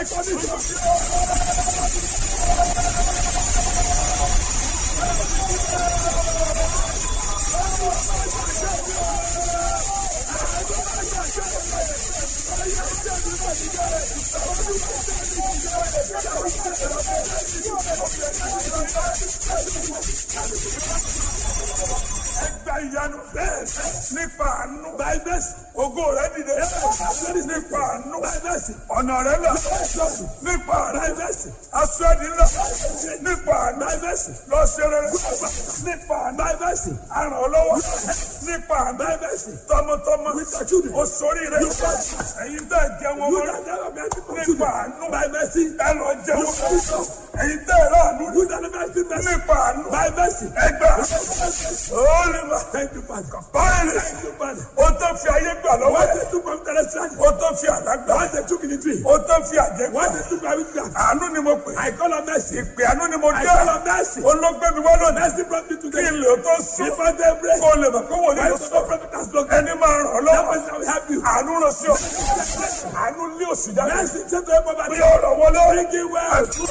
Ẹgbẹ́ ìyanu bẹ́ẹ̀ nípa àánú báyìí ògo rẹ̀ dìde nípa àánú ọ̀nà rẹ̀ là nípa àánú aṣọ ẹ̀dí ńlá nípa àánú lọ́sẹ̀rẹ̀ nípa àánú aràn ọlọ́wọ́ nípa àánú tọmọtọmọ òṣòrí rẹ̀ ẹ̀yin tẹ́ jẹ́ wọn wọlé nípa àánú ẹ lọ jẹ́ wọn ẹ̀yin tẹ́ rà àánú nípa àánú ẹgbẹ́ olùmọ̀ báyìí o tó fi ayé gbà lọ́wọ́ o tó fi àlá gbà o tó fi àjẹ gbà àánú ni mo pè ìpè àánú ni mo dé olóògbé mi wọ́n lónìí kí n lè tó sùn kó o lè mọ̀ pé wọ́n lè sọ ẹni máa ràn ọ́ lọ́wọ́ àánú lọ sí ọ àánú lé òsì jáde bí ọ̀rọ̀ wọlé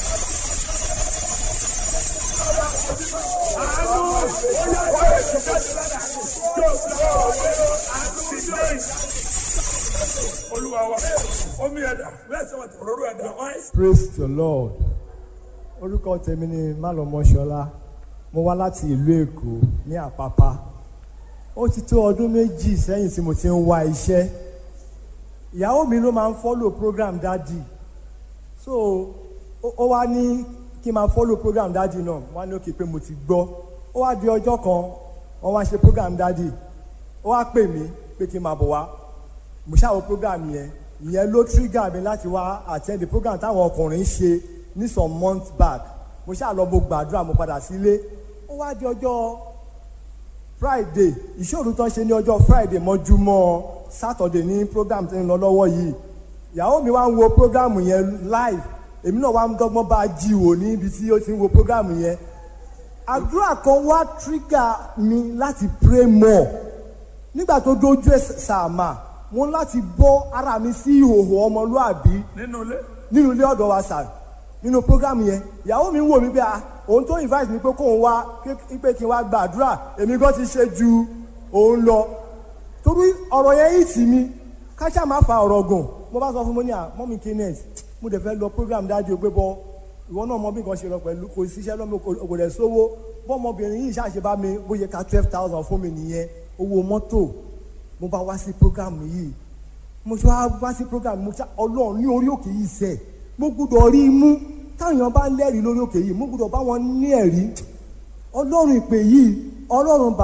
olúwa wa omi ẹ̀dá òróró ẹ̀dá praise the lord orúkọ tèmi ni málọmọṣọlá mo wá láti ìlú èkó ní àpápá ó ti tó ọdún méjì sẹ́yìn tí mo ti ń wá iṣẹ́ ìyàwó mi ló máa ń follow program dádì so ó- ó wá ní kí n máa follow program dádì náà wọ́n á ní òkè pé mo ti gbọ́ ó wá di ọjọ́ kan wọ́n wá ṣe program dádì ó wá pè mí pé kí n máa bọ̀ wá mo ṣàwọn program yẹn ìyẹn ló trigger mi láti wá attend the program táwọn ọkùnrin ṣe ní some months back mo ṣáà lọ mo gbàdúrà mo padà sílé ó wá di ọjọ́ friday ìṣòro tó ń ṣe ní ọjọ́ friday mọ́júmọ́ saturday ní program tí ń lọ lọ́wọ́ yìí ìyàwó mi wá ń wo program yẹn live èmi náà wá ń dọ́gbọ́n bá a jí wò níbi tí ó ti ń wo program yẹn àdúrà kan wá trigger mi láti pray more nígbà tó dójú ẹ̀ sàmà mo ń láti bọ́ ara mi sí ìhòòhò ọmọlúàbí nínú ilé nínú ilé ọ̀dọ̀ wa sà nínú program yẹn ìyàwó mi ń wò mí pé ah òun tó invite mi pé kóun wá ké- pé kí n wá gbàdúrà èmi gan ti ṣe ju òun lọ torí ọ̀rọ̀ yẹn yìí tì mí káṣá máa fa ọ̀rọ̀ gùn mo bá sọ fún mo ní à mọ́mí kenneth mo dẹ̀ fẹ́ lọ program dájú pé bọ́ ìwọ náà mọ bí nǹkan ṣe lọ pẹ̀lú kò síṣẹ́ lọ́mọ kò kò dẹ̀ sówó bọ́mọbìnrin yìí ṣàṣe bá mi bóyá ká twelve thousand fún mi nìyẹn owó mọ́tò mo bá wá sí program yìí mo ṣe wá wá sí program mo ṣá ọlọ́run ní orí òkè yìí sẹ̀ mo gbúdọ̀ rí i mú táwọn bá ń lẹ́rìí lórí òkè yìí mo gbúdọ̀ bá wọn ní ẹ̀rí ọlọ́run ìpè yìí ọlọ́run bá.